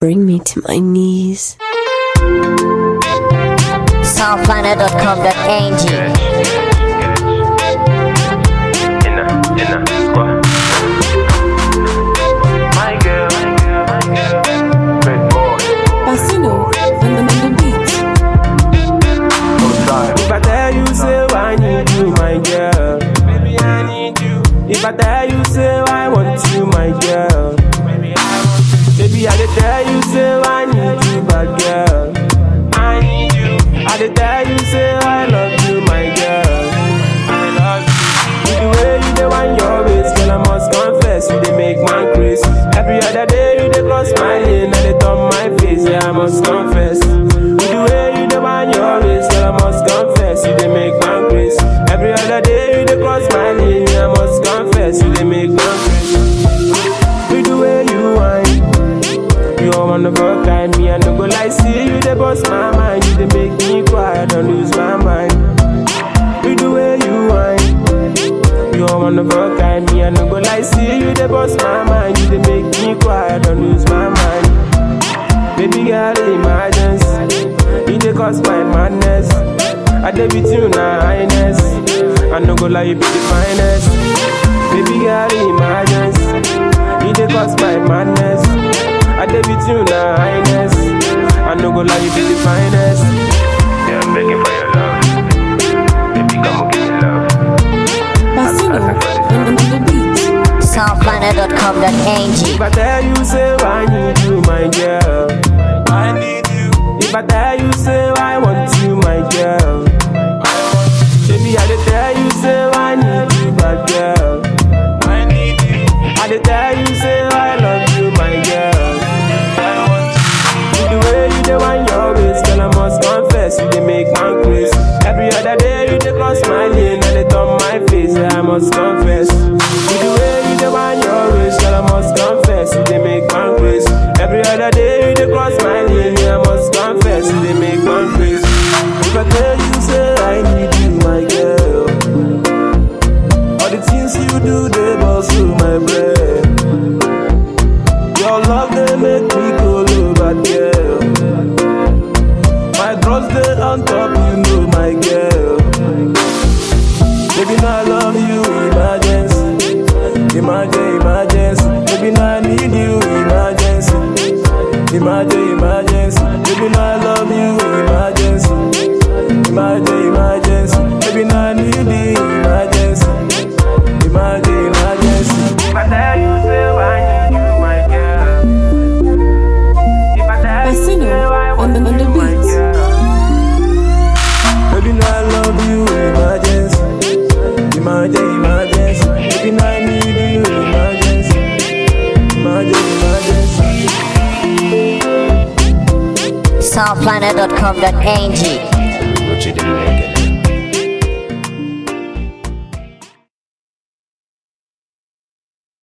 bring me to my knees. Soundplanet.com.ng Inna, inna, squad. My girl, my girl, red boy, Bassino on the, on the beat. no time. If I tell you, say I need you, my girl. Baby, I need you. If I tell you, say I want you, my girl. Baby, I want you. Baby, I dey tell you, say I need you, bad girl. I need you. I dey tell you, say I love you, my girl. I love you. With the way you dey wind your waist, girl, I must confess, you dey make man crazy. Every other day you dey cross my lane, and they turn my face, yeah, I must confess. With the way you dey wind your waist, girl, I must confess, you dey make man crazy. Every other day you dey cross my lane, yeah, I must confess, you dey make man crazy. With the way you whine, you are one of a kind, me I no go lie, see you dey bust my mind, you dey make me cry, I don't lose my mind. With the way you whine, you are one of a kind, me I no go lie, see you dey bust my mind, you dey make me cry, I don't lose my mind. Baby girl, emergency, you dey cause my madness. I dey with you na highness, I no go lie, you be the finest. Baby girl, emergency, you dey cause my madness. I dey with you na highness, I no go lie, you be the finest. Yeah, I'm begging for your love. Baby, come and give me love. Bassino on, on the beat. Soundplanet.com.ng If I tell you, say I need you, my girl. I need you. If I tell you, say I want you, my girl. Baby, I dey tell you, say I need you, bad girl. I need you. I dey tell you, say I love you, my girl. I want you. With the way you dey wind your waist, girl, I must confess, you dey make man crazy. Every other day you dey cross my lane, and they turn my face, yeah, I must confess. With the way you dey wind your waist, girl, I must confess, you dey make man crazy. Every other day you dey cross my lane, yeah, I must confess, you dey make man crazy. If I tell you, say I need you, my girl. All the things you do, they bust through my brain. Your love, they make me go low, bad girl. My drugs, they on top, you know, my girl. Baby, now I love you, emergency. Emergency, emergency. Baby, now I need you, emergency. Emergency, emergency. Baby, now I love you, emergency. Emergency, emergency. Baby, now I need you, emergency. Emergency, emergency. If I tell you, say I need you, my girl. If I tell you, Bassino say I on want the- on the you, my beat. girl. Baby, now I love you, emergency. Emergency, emergency. Baby, now I need you, emergency. Emergency, emergency. Soundplanet.com.ng What you doing?